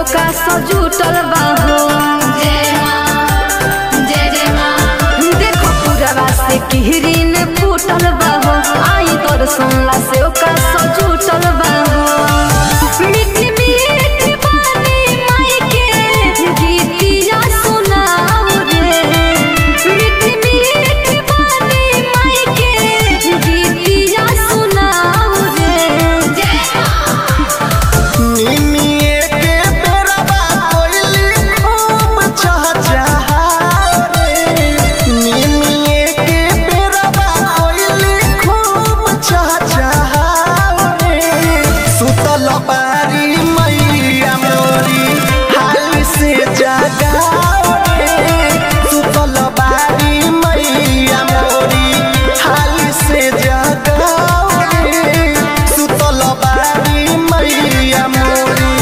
सेवका सजूटल बाहो जय माँ जय जय माँ देखो पूरवा से किहरीन फूटल बाहो आई दर्शन ला सेवका सजूटल बाहो मीठी मीठी बानी माई के गीतिया सुनाओ रे मीठी मीठी बानी माई के गीतिया सुनाओ रे जय माँ निमिये के बेरवा कोइली खूब चहचहा रे निमिये के बेरवा कोइली खूब चहचहा रे सुतल बारी मैया मोरी हाल से जगाओ रे सुतल बारी मैया मोरी हाल से जगाओ रे सुतल बारी मैया मोरी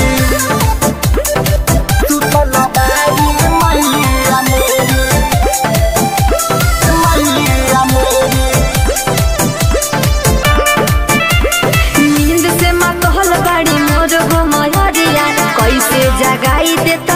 सुतल बारी मैया मोरी मैया मोरी नींद से मतहल बाड़ी मोर हो मयरिया कैसे जगाई दे